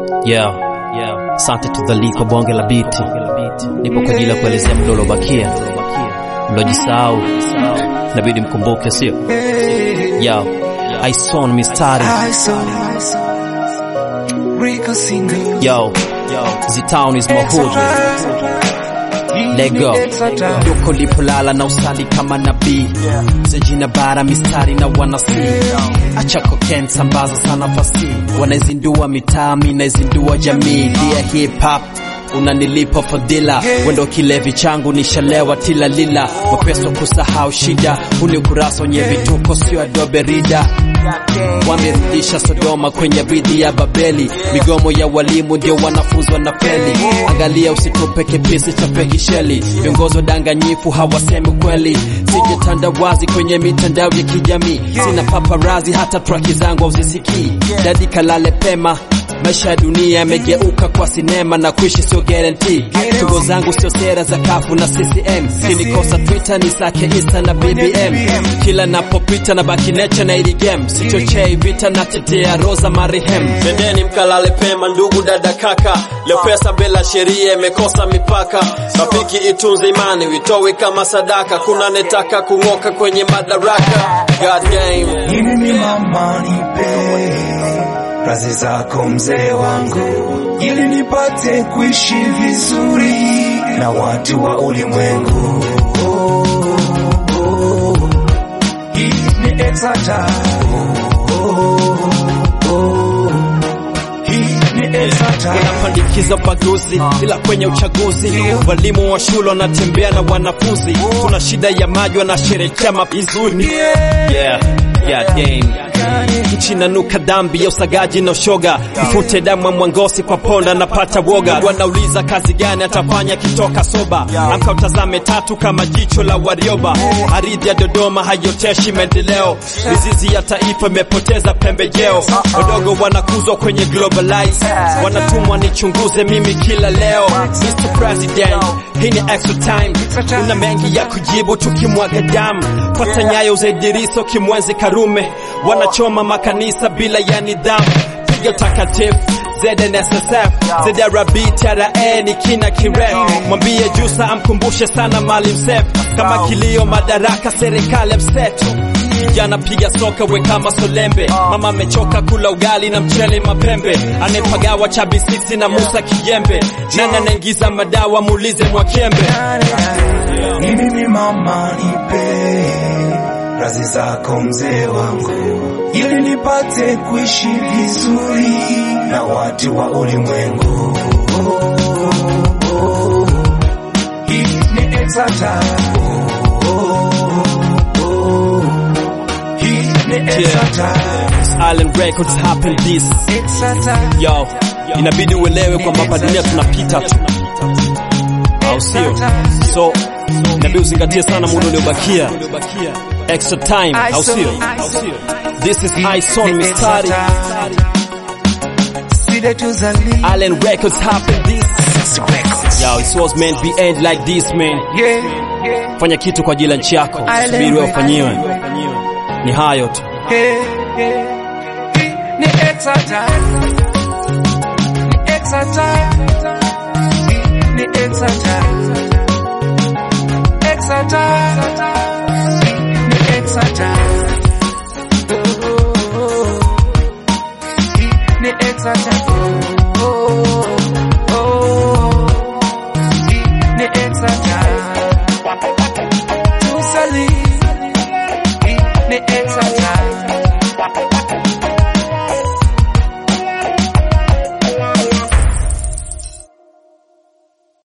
Yeah, yeah. Asante to the league kwa bonge la biti. Nipo kwa ajili ya kuelezea mdolo bakia. Mlojisahau inabidi mkumbuke, sio? Yo, I saw mistari. Yo, the town is my hood. Lego duko lipolala na usali kama nabii sejina bara mistari na wanasi acha koken sambaza sana fasi wanaizindua mitaa mi naizindua jamii dia hip hop unanilipa fadhila wendo kilevi changu nishalewa tila lila wapeso kusahau shida huni ukurasa wenye vituko sio adobe rida wamerudisha Sodoma kwenye ridhi ya Babeli. Migomo ya walimu ndio wanafunzi wanafeli. Angalia usitupe kipisi cha pekisheli. Viongozi wadanganyifu hawasemi kweli. Sijetanda wazi kwenye mitandao ya kijamii, sina paparazi, hata traki zangu hauzisikii. Dadi kalale pema Maisha ya dunia yamegeuka kwa sinema na kuishi sio guarantee. Tungo zangu sio sera za kafu na CCM. Kinikosa Twitter ni sake Insta na BBM. Kila napopita na baki nature na ili game. Sichochei vita na tetea roza marihem. Nendeni mkalale pema ndugu dada kaka. Leo pesa bila sheria imekosa mipaka. Rafiki itunze imani witowe kama sadaka. Kuna netaka kung'oka kwenye madaraka. God damn. Hili ni mama nipe razi zako mzee wangu, ili nipate kuishi vizuri na watu wa ulimwengu. Oh, oh, hii ni Exata. Oh, oh, hii ni Exata. wanapandikiza ubaguzi ila kwenye uchaguzi walimu wa shule wanatembea na wanafunzi tuna shida ya maji wanasherekea mapizuni yeah. Yeah, damn. nchi nanuka dhambi ya usagaji na ushoga mfute damu ya mwangosi kwa ponda napata woga wanauliza kazi gani atafanya kitoka soba amka utazame tatu kama jicho la warioba aridhi ya dodoma haioteshi maendeleo mizizi ya taifa imepoteza pembejeo wadogo wanakuzwa kwenye globalize wanatumwa nichunguze mimi kila leo Mr. President hii ni extra time una mengi ya kujibu tukimwaga damu pata nyayo za Idriso kimwenzi Karume wanachoma makanisa bila ya nidhamu piga takatifu ZNSSF ZRB TRA ni kina kirefu mwambie Jusa amkumbushe sana Maalim Seif kama kilio madaraka serikali mseto Kijana piga soka we kama solembe, mama amechoka kula ugali na mchele mapembe, anayepagawa chabi sisi na Musa Kijembe, nani anaingiza madawa muulize Mwakembe. Mimi ni mama nipe razi zako mzee wangu, ili nipate kuishi vizuri na watu wa ulimwengu. Oh, oh, oh. Hii ni Exata. Oh, oh, oh. Hii ni Exata. Island Records happen this Exata. yo, inabidi uelewe kwamba hapa dunia tunapita tu, au sio? So inabidi uzingatie sana muda uliobakia, extra time, au sio? This is Ison Mistari, Sile tuzali. Island Records happen this Yo, it was meant to be end like this man. Yeah, yeah. Fanya kitu kwa ajili ya nchi yako, Island subiri wewe ufanyiwe. Records. Ni hayo tu. Hey, hey. Hii ni Exata. Ni Exata. Hii ni Exata. Exata. Hii ni Exata. Oh, oh, oh. Hii ni Exata. Oh, oh, oh.